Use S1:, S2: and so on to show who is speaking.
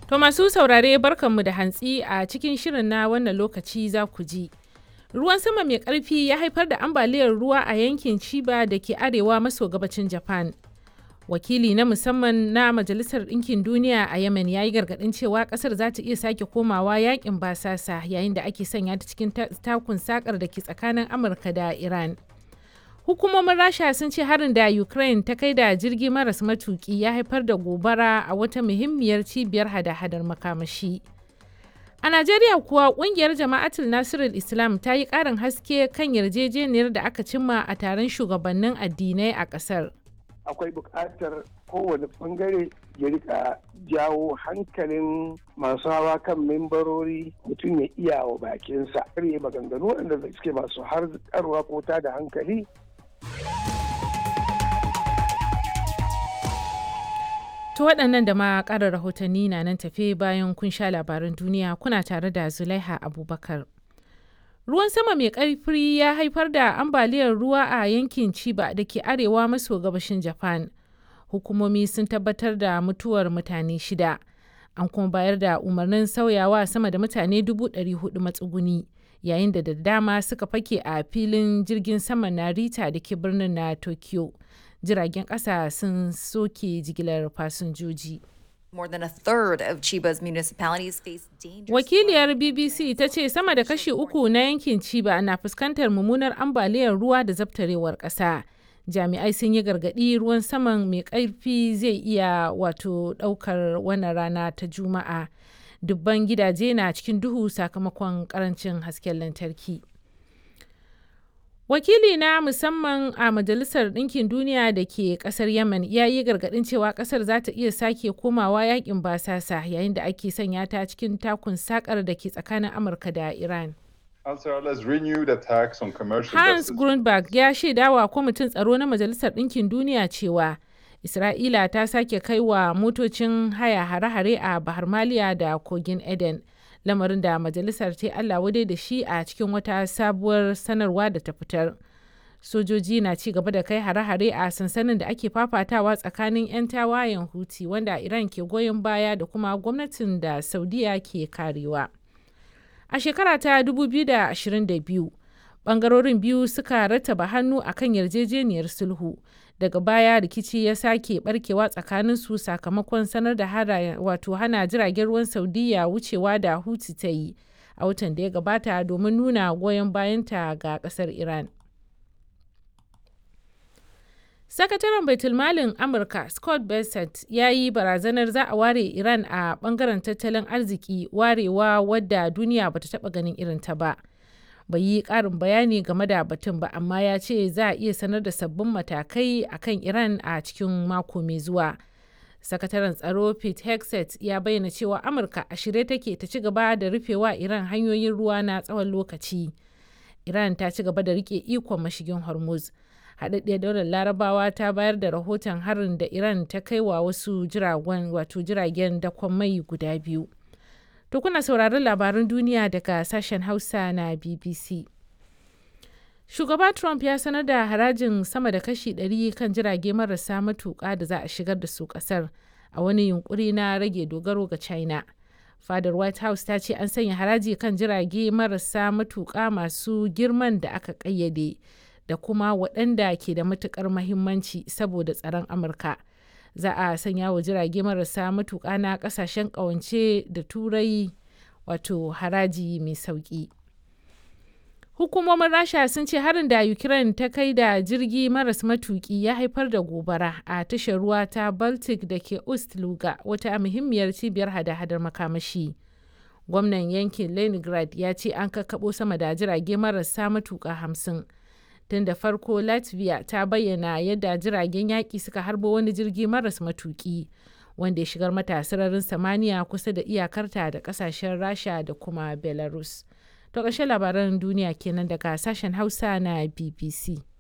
S1: To masu saurare barkanmu da hantsi a cikin shirin na wannan lokaci za ku ji. Ruwan sama mai ƙarfi ya haifar da ambaliyar ruwa a yankin Chiba da ke arewa maso gabacin Japan. Wakili na musamman na Majalisar Ɗinkin Duniya a Yemen ya yi gargaɗin cewa ƙasar za ta iya sake komawa yakin basasa yayin da ake sanya ta cikin takun sakar da ke tsakanin Amurka da Iran. Hukumomin Rasha sun ce harin da Ukraine ta kai da jirgi maras matuki ya haifar da gobara a wata muhimmiyar cibiyar hada-hadar makamashi. A Najeriya kuwa kungiyar Jama'atul Nasirul Islam ta yi ƙarin haske kan yarjejeniyar da aka cimma a taron shugabannin addinai a ƙasar.
S2: Akwai buƙatar kowane ɓangare ya rika jawo hankalin masu hawa kan membarori mutum ya iya wa bakinsa. Karye maganganu waɗanda suke masu harkarwa ko ta da hankali
S1: To waɗannan da ma ƙara rahotanni na nan tafe bayan kun sha labaran duniya kuna tare da Zulaiha Abubakar. Ruwan sama mai ƙarfi ya haifar da ambaliyar ruwa a yankin Chiba da ke arewa maso gabashin Japan. Hukumomi sun tabbatar da mutuwar mutane shida. An kuma bayar da umarnin sauyawa sama da mutane dubu ɗari hudu matsuguni. Yayin da da dama suka fake a filin jirgin sama na Rita da ke birnin na Tokyo. jiragen ƙasa sun soke jigilar fasinjoji.
S3: More than a third of Chiba's municipalities face dangerous
S1: Wakiliyar BBC ta ce sama da kashi uku na yankin Chiba na fuskantar mummunar ambaliyar ruwa da zabtarewar ƙasa. Jami'ai sun yi gargaɗi ruwan saman mai ƙarfi zai iya wato ɗaukar wannan rana ta Juma'a. Dubban gidaje na cikin duhu sakamakon ƙarancin hasken lantarki. Wakili na musamman a Majalisar Ɗinkin Duniya da ke ƙasar Yemen ya yi gargaɗin cewa ƙasar za ta iya sake komawa yakin basasa yayin da ake sanya ta cikin takun sakar da ke tsakanin Amurka da Iran. Hans Grundberg ya shaidawa kwamitin tsaro na Majalisar Ɗinkin Duniya cewa Isra'ila ta sake kai wa motocin haya hare-hare a Bahar Maliya da Kogin Eden. lamarin da majalisar ta Allah wadai da shi a cikin wata sabuwar sanarwa da ta fitar. Sojoji na ci gaba da kai hare-hare a sansanin da ake fafatawa tsakanin 'yan tawayen Huti wanda Iran ke goyon baya da kuma gwamnatin da Saudiya ke karewa. A shekara ta 2022, bangarorin biyu suka rattaba hannu akan yarjejeniyar sulhu. daga baya rikici ya sake barkewa tsakanin su sakamakon sanar da wato hana jiragen ruwan saudiya wucewa da huti ta yi a watan da ya gabata domin nuna goyon bayanta ga kasar iran sakataren baitulmalin amurka scott bessent ya yi barazanar za a ware iran a bangaren tattalin arziki warewa wadda duniya bata taba ganin irin ta ba bai yi ƙarin bayani game da batun ba amma ya ce za a iya sanar da sabbin matakai a kan iran a cikin mako mai zuwa sakataren tsaro pete hexet ya bayyana cewa amurka a shirye take ta ci gaba da rufewa iran hanyoyin ruwa na tsawon lokaci iran ta ci gaba da rike ikon mashigin hormuz haɗaɗɗiyar daular larabawa ta bayar da rahoton harin da iran ta kai wa wasu jiragen wato jiragen dakon mai guda biyu To kuna sauraron labaran duniya daga sashen Hausa na BBC. Shugaba Trump ya sanar da harajin sama da kashi 100 kan jirage marasa matuƙa da za a shigar da su ƙasar a wani yunkuri na rage dogaro ga China. Fadar White House ta ce an sanya haraji kan jirage marasa matuƙa masu girman da aka ƙayyade da kuma waɗanda ke da matuƙar mahimmanci saboda tsaron Amurka. za a sanya wa jirage marasa matuƙa na ƙasashen ƙawance da turai wato haraji mai sauƙi hukumomin rasha sun ce harin da ukraine ta kai da jirgi maras matuƙi ya haifar da gobara a tashar ruwa ta baltic da ke ust luga wata muhimmiyar cibiyar hada-hadar makamashi gwamnan yankin leningrad ya ce an kakkaɓo sama da jirage marasa matuƙa hamsin tun da farko latvia ta bayyana yadda jiragen yaƙi suka harbo wani jirgi maras matuƙi wanda ya shigar mata sararin samaniya kusa da iyakarta da ƙasashen rasha da kuma belarus to ƙarshen labaran duniya kenan daga sashen hausa na bbc